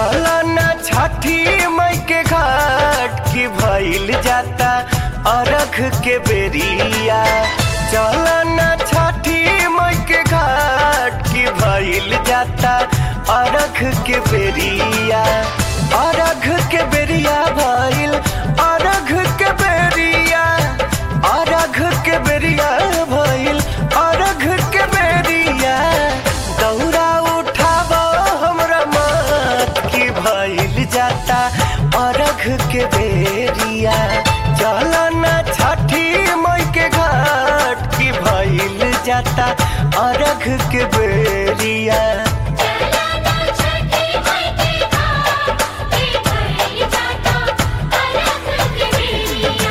चला ना छठी मई के घाट की भइल जाता अरख के बेरिया चला ना छठी मई के घाट की भइल जाता अरख के बेरिया अरघ के बेरिया भइल अरघ के बेरिया अरघ के बेरिया भइल अरघ के बेरिया दौरा उठाब हमरा मत की भइल जाता अरघ के बेरिया चल ना छठी मई के घाट की भइल जाता अरघ के बेरिया चला छठी माई के घाट के भइल जाता अरघ के बेरिया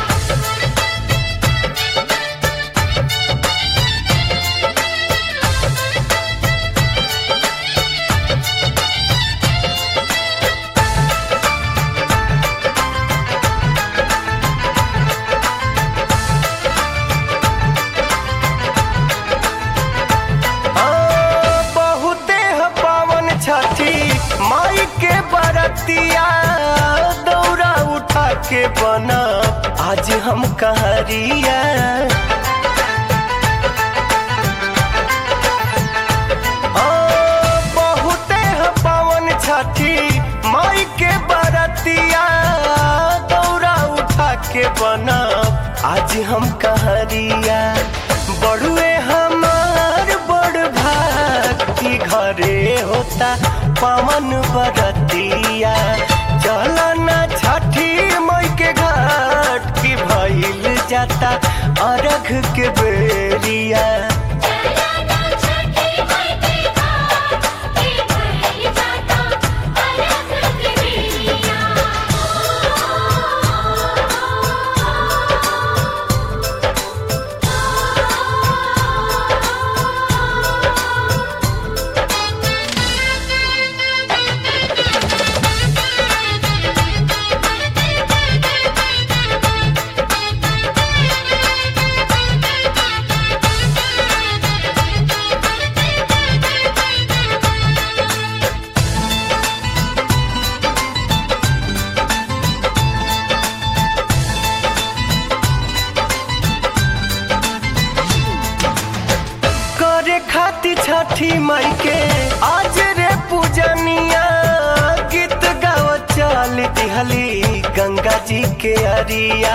हाँ, बहुते ह पावन छठी माई के बरतिया दौरा उठा के बना आज हम कहरिया हाँ, बहुते ह पावन छठी माई के बरतिया दौरा उठा के बना आज हम कहरिया बड़ुए हमार बड़ भक्ति घरे होता पवन बरतिया चल ना छठी मई के घाट की भइल जाता अरघ के बेरिया चला छठी माई के घाट के भइल जाता अरघ के बेरिया करे खाती छठी माई के आज रे पूजनिया गीत गाव चल दिहली गंगा जी के अरिया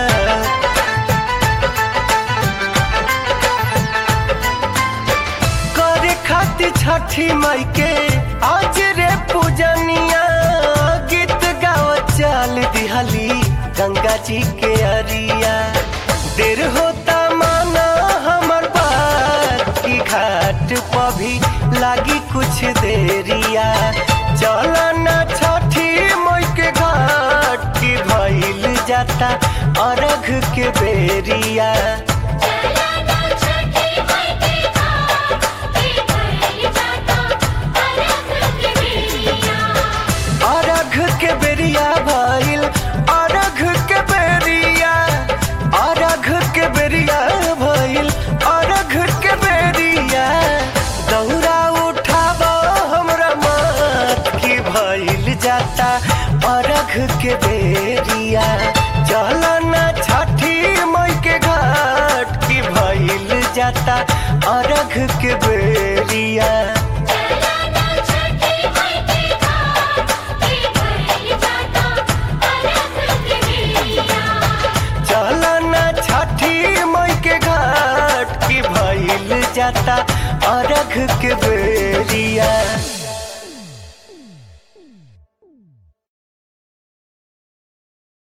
करे खाती छठी माई के आज रे पूजनिया गीत गाव चल दिहली गंगा जी के अरिया देर होता माना हमर बात की घाट पर भी लागी कुछ देरिया चल ना छठी मई के घाट की भइल जाता अरघ के बेरिया चला छठी माई के घाट के भइल जाता अरघ के बेरिया अरघ के बेरिया भइल अरघ के बेरिया अरघ के बेरिया भइल अरघ के बेरिया दौरा उठाब हमरा मत की भइल जाता अरघ के बेरिया चल ना छठी मई के घाट की भइल जाता अरघ के बेरिया चला छठी माई के घाट के भइल जाता अरघ के बेरिया चल ना छठी मई के घाट की भइल जाता अरघ के बेरिया